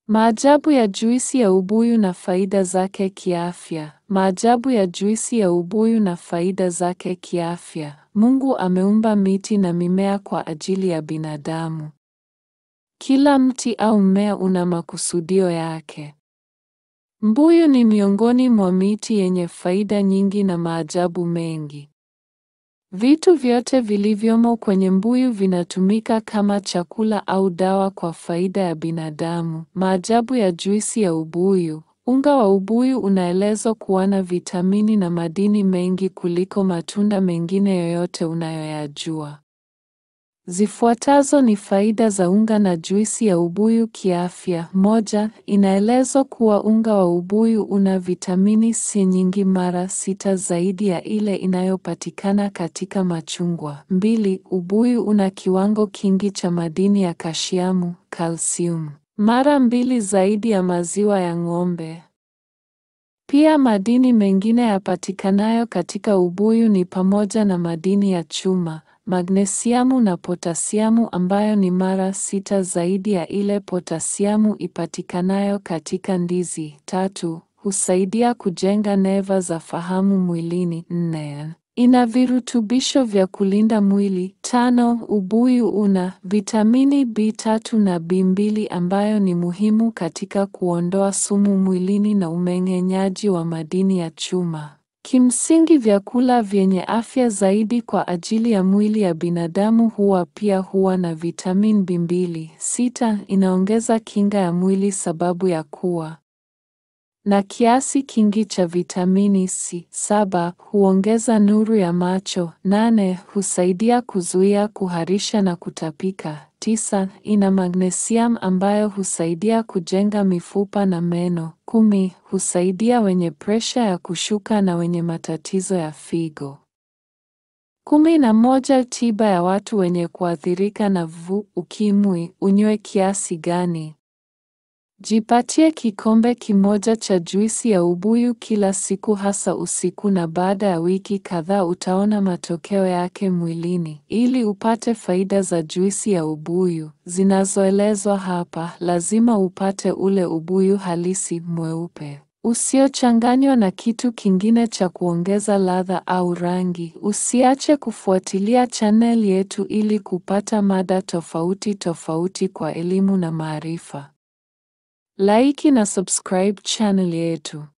Maajabu ya juisi ya ubuyu na faida zake kiafya. Maajabu ya juisi ya ubuyu na faida zake kiafya. Mungu ameumba miti na mimea kwa ajili ya binadamu. Kila mti au mmea una makusudio yake. Mbuyu ni miongoni mwa miti yenye faida nyingi na maajabu mengi. Vitu vyote vilivyomo kwenye mbuyu vinatumika kama chakula au dawa kwa faida ya binadamu. Maajabu ya juisi ya ubuyu. Unga wa ubuyu unaelezwa kuwa na vitamini na madini mengi kuliko matunda mengine yoyote unayoyajua. Zifuatazo ni faida za unga na juisi ya ubuyu kiafya. Moja, inaelezwa kuwa unga wa ubuyu una vitamini C nyingi mara sita zaidi ya ile inayopatikana katika machungwa. Mbili, ubuyu una kiwango kingi cha madini ya kashiamu, kalsiumu, mara mbili zaidi ya maziwa ya ng'ombe. Pia madini mengine yapatikanayo katika ubuyu ni pamoja na madini ya chuma, magnesiamu na potasiamu ambayo ni mara sita zaidi ya ile potasiamu ipatikanayo katika ndizi. Tatu, husaidia kujenga neva za fahamu mwilini. Nne, ina virutubisho vya kulinda mwili. Tano, ubuyu una vitamini B3 na B2 ambayo ni muhimu katika kuondoa sumu mwilini na umeng'enyaji wa madini ya chuma. Kimsingi vyakula vyenye afya zaidi kwa ajili ya mwili ya binadamu huwa pia huwa na vitamin B2. Sita, inaongeza kinga ya mwili sababu ya kuwa na kiasi kingi cha vitamini C. Saba, huongeza nuru ya macho. Nane, husaidia kuzuia kuharisha na kutapika. Tisa, ina magnesium ambayo husaidia kujenga mifupa na meno. Kumi, husaidia wenye presha ya kushuka na wenye matatizo ya figo. Kumi na moja, tiba ya watu wenye kuathirika na VVU, ukimwi. Unywe kiasi gani? Jipatie kikombe kimoja cha juisi ya ubuyu kila siku hasa usiku na baada ya wiki kadhaa utaona matokeo yake mwilini. Ili upate faida za juisi ya ubuyu zinazoelezwa hapa, lazima upate ule ubuyu halisi mweupe usiochanganywa na kitu kingine cha kuongeza ladha au rangi. Usiache kufuatilia channel yetu ili kupata mada tofauti tofauti kwa elimu na maarifa. Like na subscribe channel yetu.